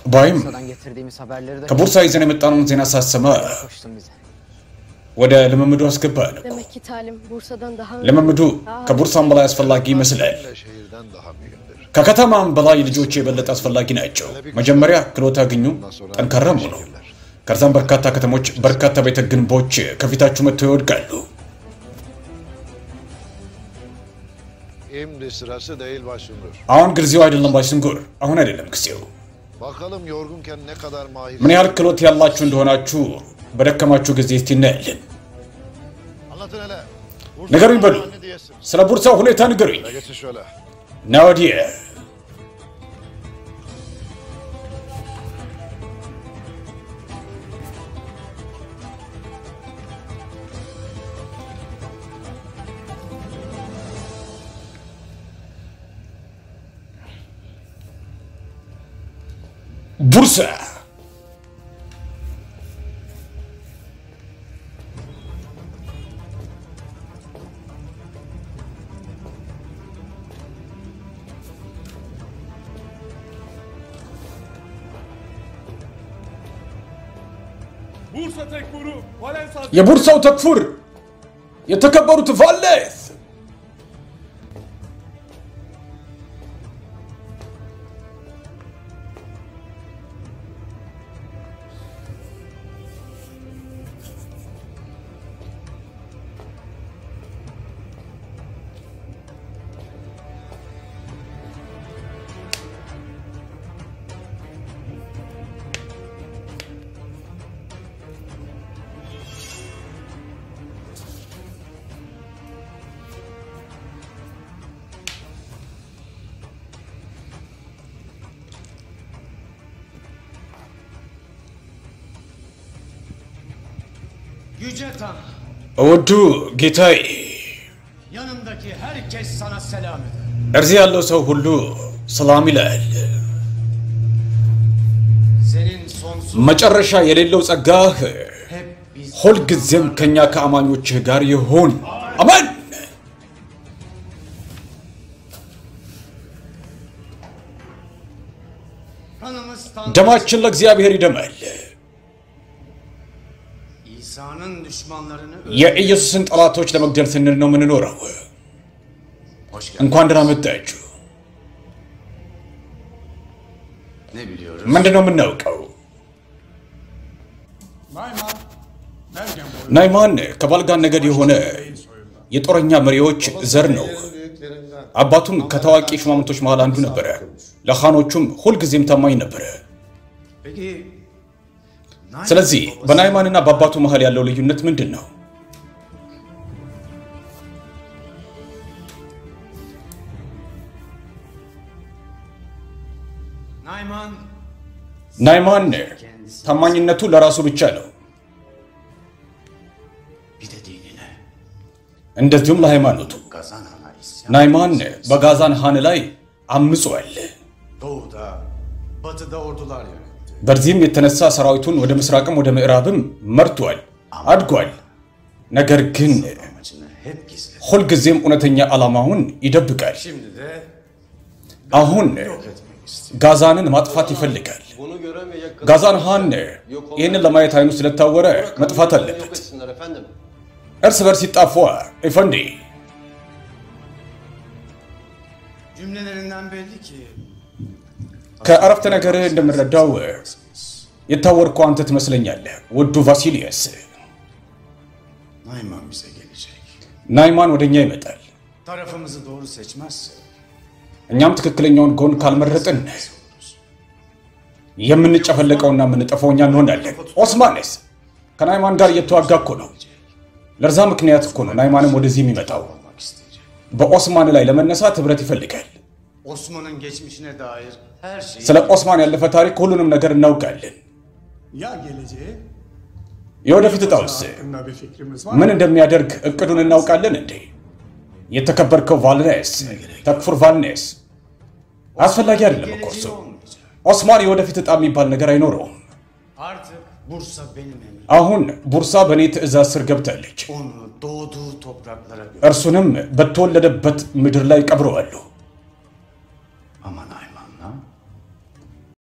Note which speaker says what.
Speaker 1: ባይም
Speaker 2: Bursa'dan getirdiğimiz haberleri de
Speaker 1: ከቡርሳ ይዘን የመጣነውን ዜና ሳሰማ
Speaker 2: koştun bize.
Speaker 1: ወደ ልምምዱ አስገባ ነው።
Speaker 3: Demek ki talim Bursa'dan daha
Speaker 1: ልምምዱ ከቡርሳም በላይ አስፈላጊ ይመስላል።
Speaker 4: şehirden daha mühimdir.
Speaker 1: ከከተማም በላይ ልጆች የበለጠ አስፈላጊ ናቸው። መጀመሪያ ክሎት አግኙ፣ ጠንካራም ሆኑ። ከዛም በርካታ ከተሞች፣ በርካታ ቤተ ግንቦች ከፊታችሁ መጥተው ይወድቃሉ።
Speaker 4: Şimdi sırası değil başındır.
Speaker 1: አሁን ጊዜው አይደለም ባይስንጉር፣ አሁን አይደለም ጊዜው።
Speaker 4: Bakalım yorgunken ne kadar mahir.
Speaker 1: ምን ያህል ክሎት ያላችሁ እንደሆናችሁ በደከማችሁ ጊዜ እስቲ እናያለን።
Speaker 4: Anlatın hele.
Speaker 1: ንገሩኝ በሉ፣
Speaker 4: Ne diyesin?
Speaker 1: ስለ ቡርሳ ሁኔታ ንገሩኝ።
Speaker 4: Ya geçin şöyle.
Speaker 1: ና ወዲህ ቡርሳ
Speaker 5: Bursa Tekfur'u Valens
Speaker 1: የቡርሳው ተክፉር የተከበሩት ቫሌስ
Speaker 6: Yüce Tanrı,
Speaker 1: እውዱ ጌታዬ
Speaker 6: yanımdaki herkes sana selam eder.
Speaker 1: እርዚህ ያለው ሰው ሁሉ ሰላም ይላል።
Speaker 6: Senin sonsuz
Speaker 1: መጨረሻ የሌለው ጸጋህ
Speaker 6: hep biz
Speaker 1: ሁልጊዜም ከእኛ ከአማኞችህ ጋር ይሁን። አሜን።
Speaker 6: kanımız Tanrı.
Speaker 1: ደማችን ለእግዚአብሔር ይደማል።
Speaker 6: İsa'nın düşmanlarını
Speaker 1: የኢየሱስን ጠላቶች ለመግደል ስንል ነው የምንኖረው።
Speaker 6: Hoş geldin.
Speaker 1: እንኳን ደህና መጣችሁ።
Speaker 6: Ne biliyoruz?
Speaker 1: ምንድን ነው የምናውቀው?
Speaker 5: Nayman Mergen boyu
Speaker 1: ናይማን ከባልጋን ነገድ የሆነ የጦረኛ መሪዎች ዘር ነው። አባቱም ከታዋቂ ሹማምንቶች መሃል አንዱ ነበረ። ለኻኖቹም ሁልጊዜም ታማኝ ነበረ።
Speaker 6: Peki Nay-
Speaker 1: ስለዚህ በናይማንና በአባቱ መሃል ያለው ልዩነት ምንድን ነው?
Speaker 6: Nayman
Speaker 1: ናይማን ታማኝነቱ ለራሱ ብቻ ነው፣
Speaker 6: bir de dinine
Speaker 1: እንደዚሁም ለሃይማኖቱ።
Speaker 6: kazan ana isyan.
Speaker 1: ናይማን በጋዛን ሃን ላይ አምጿል።
Speaker 6: Doğuda, batıda ordular yönetti.
Speaker 1: በዚህም የተነሳ ሰራዊቱን ወደ ምስራቅም ወደ ምዕራብም መርቷል፣ አድጓል። ነገር ግን
Speaker 6: Amacını hep gizledi.
Speaker 1: ሁልጊዜም እውነተኛ ዓላማውን ይደብቃል።
Speaker 6: Şimdi de
Speaker 1: አሁን
Speaker 6: yok etmek istiyor.
Speaker 1: ጋዛንን ማጥፋት ይፈልጋል።
Speaker 7: Bunu göremeyecek kadar
Speaker 1: ጋዛን ሃን ይህንን ለማየት አይኑ ስለታወረ መጥፋት
Speaker 7: yok
Speaker 1: አለበት።
Speaker 7: etsinler efendim.
Speaker 1: እርስ በርስ ይጣፏ ኢፈንዲ
Speaker 6: Cümlelerinden belli ki
Speaker 1: ከአረፍተ ነገርህ እንደምረዳው የታወርከው አንተ ትመስለኛለህ ውዱ ቫሲሊየስ።
Speaker 6: Nayman bize gelecek.
Speaker 1: ናይማን ወደ እኛ ይመጣል።
Speaker 6: Tarafımızı doğru seçmezse
Speaker 1: እኛም ትክክለኛውን ጎን ካልመረጥን የምንጨፈለቀውና የምንጠፋው እኛ እንሆናለን። ኦስማንስ ከናይማን ጋር እየተዋጋ እኮ ነው። ለዛ ምክንያት እኮ ነው ናይማንም ወደዚህ የሚመጣው።
Speaker 6: olmak isteyecek.
Speaker 1: በኦስማን ላይ ለመነሳት ህብረት ይፈልጋል።
Speaker 6: Osman'ın geçmişine dair her şeyi
Speaker 1: ስለ ኦስማን ያለፈ ታሪክ ሁሉንም ነገር እናውቃለን።
Speaker 5: ya geleceği
Speaker 1: የወደፊት እጣውስ
Speaker 5: hakkında bir fikrimiz var.
Speaker 1: ምን እንደሚያደርግ እቅዱን እናውቃለን እንዴ? የተከበርከው ቫልኔስ ተክፉር ቫልኔስ አስፈላጊ አይደለም እኮ እርሱ።
Speaker 6: geleceği olmayacak.
Speaker 1: ኦስማን የወደፊት እጣ የሚባል ነገር አይኖረውም።
Speaker 6: Artık Bursa benim emrim.
Speaker 1: አሁን ቡርሳ በእኔ ትእዛዝ ስር ገብታለች።
Speaker 6: Onu doğduğu topraklara götür.
Speaker 1: እርሱንም በተወለደበት ምድር ላይ ቀብረዋለሁ።